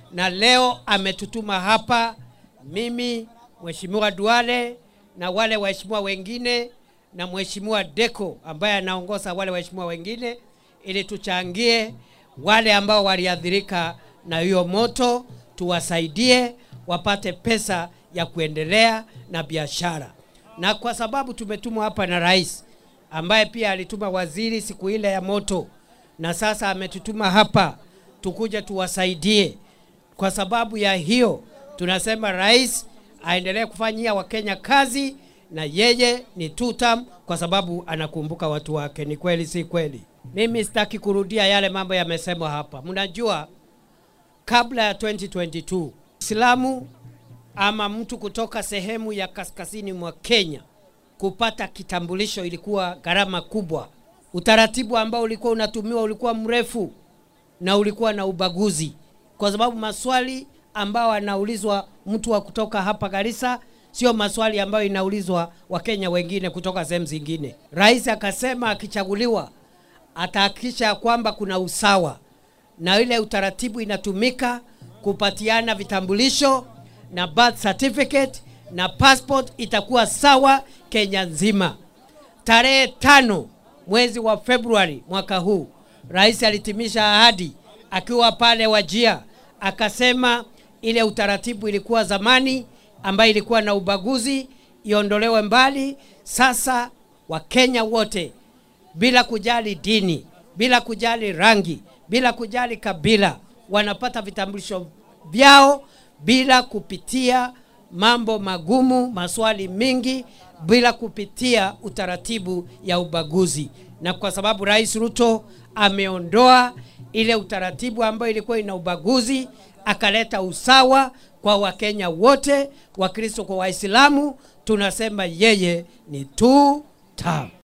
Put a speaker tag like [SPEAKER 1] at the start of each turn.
[SPEAKER 1] na leo ametutuma hapa mimi, Mheshimiwa Duale na wale waheshimiwa wengine na Mheshimiwa Deko ambaye anaongoza wale waheshimiwa wengine ili tuchangie wale ambao waliathirika na hiyo moto, tuwasaidie wapate pesa ya kuendelea na biashara. Na kwa sababu tumetumwa hapa na rais ambaye pia alituma waziri siku ile ya moto, na sasa ametutuma hapa tukuje tuwasaidie. Kwa sababu ya hiyo, tunasema rais aendelee kufanyia Wakenya kazi na yeye ni two term kwa sababu anakumbuka watu wake. Ni kweli, si kweli? Mimi sitaki kurudia yale mambo yamesemwa hapa. Mnajua kabla ya 2022 Islamu ama mtu kutoka sehemu ya kaskazini mwa Kenya kupata kitambulisho ilikuwa gharama kubwa. Utaratibu ambao ulikuwa unatumiwa ulikuwa mrefu na ulikuwa na ubaguzi, kwa sababu maswali ambao anaulizwa mtu wa kutoka hapa Garissa sio maswali ambayo inaulizwa Wakenya wengine kutoka sehemu zingine. Rais akasema akichaguliwa atahakikisha kwamba kuna usawa na ile utaratibu inatumika kupatiana vitambulisho na birth certificate na passport itakuwa sawa Kenya nzima. Tarehe tano mwezi wa Februari mwaka huu, rais alitimisha ahadi akiwa pale Wajia, akasema ile utaratibu ilikuwa zamani ambayo ilikuwa na ubaguzi iondolewe mbali. Sasa Wakenya wote bila kujali dini, bila kujali rangi, bila kujali kabila, wanapata vitambulisho vyao bila kupitia mambo magumu, maswali mingi, bila kupitia utaratibu ya ubaguzi. Na kwa sababu Rais Ruto ameondoa ile utaratibu ambayo ilikuwa ina ubaguzi, akaleta usawa kwa Wakenya wote, Wakristo kwa Waislamu, tunasema yeye ni two term.